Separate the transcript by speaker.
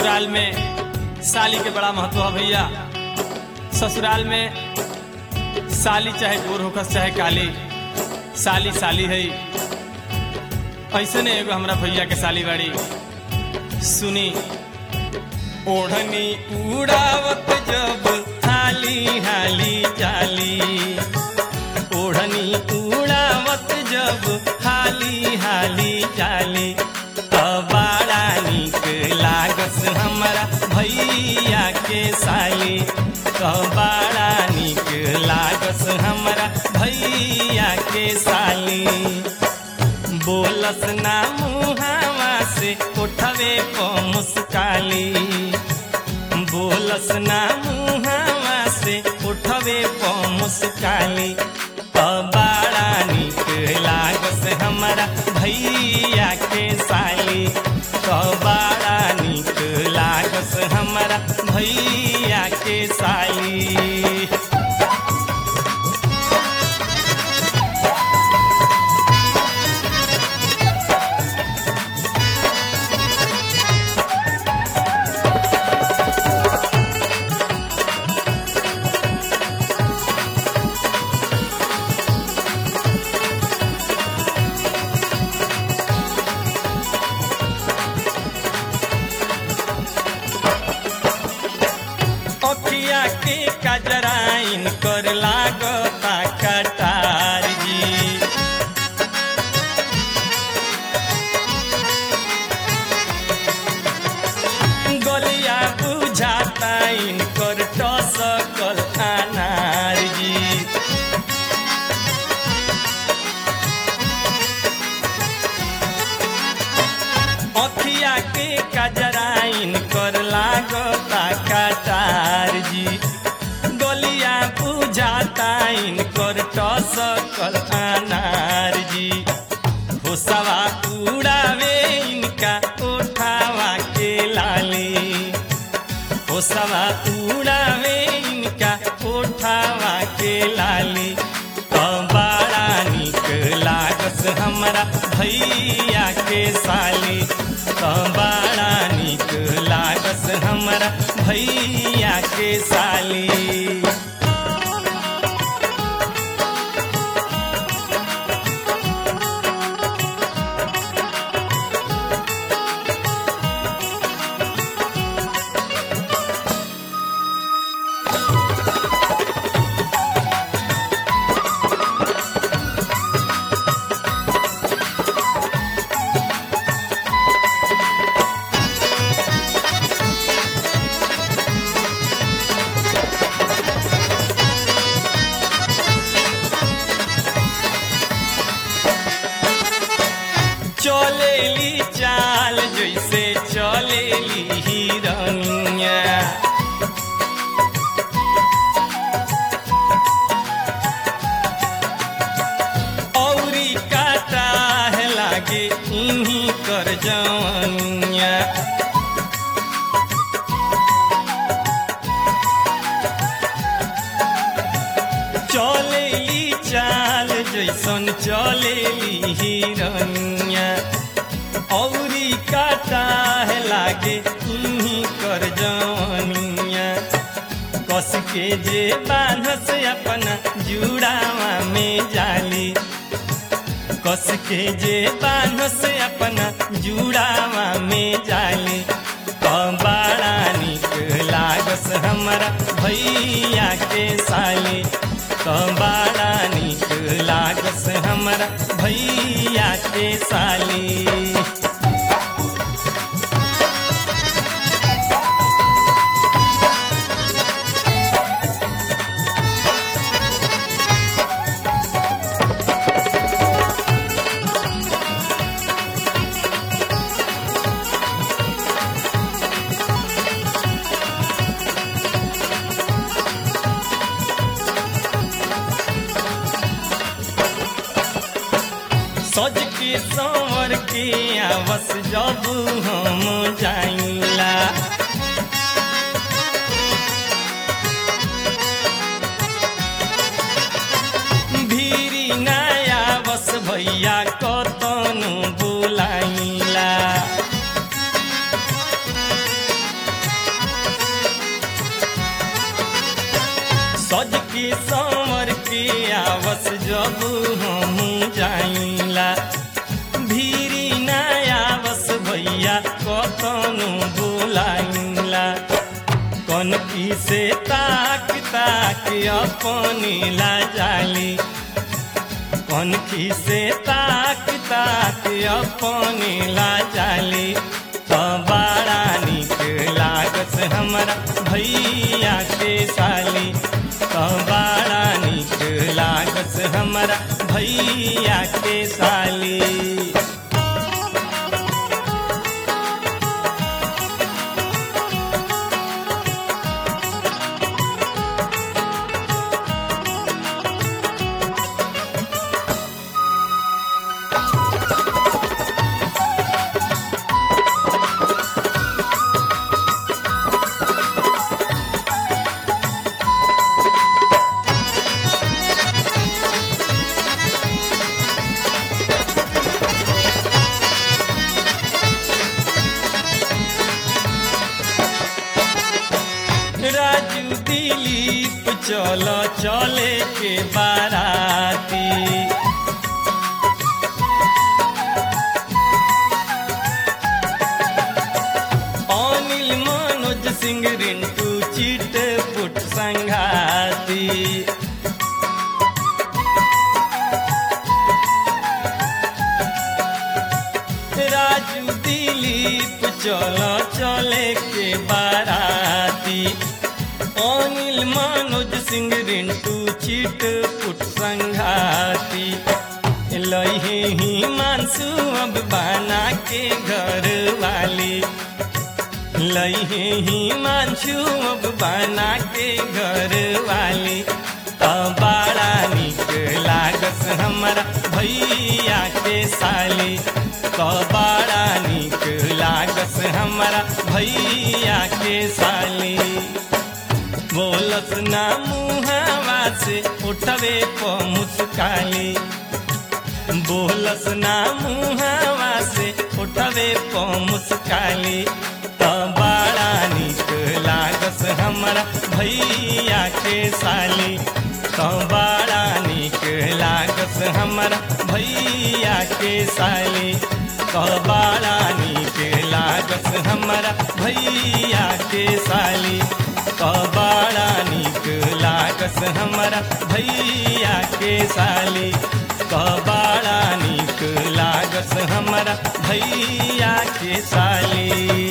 Speaker 1: ससुराल में साली के बड़ा महत्व है भैया ससुराल में साली चाहे गोर होकस चाहे काली साली साली है ऐसे ने एगो हमरा भैया के साली बाड़ी सुनी ओढ़नी उड़ावत जब हाली हाली जाली ओढ़नी उड़ावत जब हाली हाली जाली त बड़ा निक लागस हमरा भैया के साली त बड़ा निक लागस हमरा भैया के साली बोलस ना मुहावा से उठवे प मुस्काली बोलस ना मुहावा से उठवे प मुस्काली त बड़ा निक लागस हमरा भैया के साली त बड़ा निक लागस हमरा भैया के साली अखिया के कजराइन कर लागता कटार जी गलिया बुझाता इनकर टसकल अनार जी अखिया के कजराइन कर लागता कटार जी गलिया बुझाता इनकर टसकल अनार जी होसवा उड़ावे इनका उठावा के लाली होसवा उड़ावे इनका उठावा के लाली त बड़ा निक लागस हमरा भैया के साली त बड़ा निक लागस हमरा भैया के साली चलेली चाल जैसे चलेली हिरनिया औरी काटा है लागे इन्हीं कर जवनिया चलेली चाल जैसन चलेली हिरनिया औरी काटा है लागे इन्हीं कर जवनिया कस के जे बांधस अपना जुड़ावा में जाली कस के जे बांधस अपना जुड़ावा में जाली त बड़ा निक लागस हमरा भैया के साली त बड़ा निक लागस हमरा भैया के साली सज के संवर के आवस जब हम जाइला भीरी नया बस भैया कतन बुलाइला आवस जब हम जाइला भीरी ना आवस भैया कतनो बोलाइला कन की से ताक ताक अपने ला जाली कन की से ताक ताक अपने ला जाली तो बड़ा निक लागत हमरा भैया के साली तो बड़ा निक लागत हमरा भैया के साली राजू दिलीप चलो चले के बाराती अनिल मनोज सिंह रिंटू चिट पुट संघाती राजू दिलीप चलो चले के बाराती अनिल मनोज सिंह रिंटू चिट पुट संघाती लहे ही मानसू अब बना के घर वाली लहे ही मानसू अब बना के घर वाली तो बड़ा निक लागस हमारा भैया के साली तो बड़ा निक लागस हमारा भैया के साली बोलस ना मुहावा से उठवे प मुस्काली बोलस ना मुहावा से उठवे प मुस्काली तो बड़ा निक लागस हमारा भैया के साली तो बड़ा निक लागस हमारा भैया के साली तो बड़ा निक लागस हमारा भैया के साली तो बड़ा निक लागस हमारा भैया के साली तो बड़ा निक लागस हमारा भैया के साली